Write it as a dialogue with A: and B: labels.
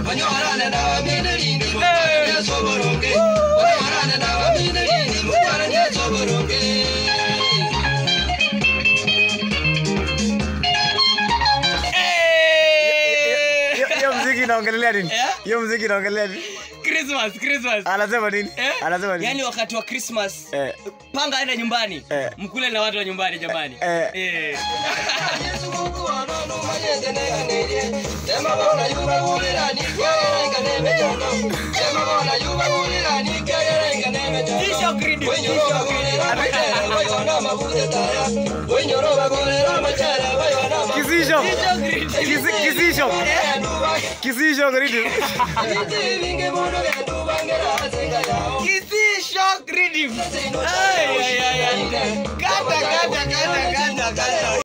A: Onyorane na wamidiri ni mukwana nyasoboroke. Onyorane na wamidiri ni mukwana nyasoboroke.
B: Eh!
C: Hiyo- hiyo mziki inaongelelea nini
B: Eh?
C: hiyo mziki inaongelea nini
B: Christmas, Christmas.
C: anasema nini
B: Eh?
C: anasema nini
B: Yaani wakati wa Christmas
C: Eh.
B: panga aenda nyumbani
C: Eh.
B: mkule na watu wa nyumbani jamani
C: Eh.
B: Eh.
A: Yesu Mungu anono manyete neganĩrie. Tema bona yuba gũrĩrani, kĩagerenga nĩ mĩtano. Tema bona yuba gũrĩrani, kĩagerenga nĩ mĩtano.
B: Tisho gridi,
A: Wĩnyũrũ
B: tisho
A: bagũrĩra macere, waiona mabude taya. Wĩnyũrũ bagũrĩra macere, waiona mabude
C: kisisho
B: Tisho gridi.
C: Kisi- kisisho
A: Genduba,
C: kisisho gridi
A: ibiti bingi mũno genduba ngĩracinga yao.
B: Kisisho gridi. Ay, ay, ay, ay. Kata, kata, kata, kata, kata.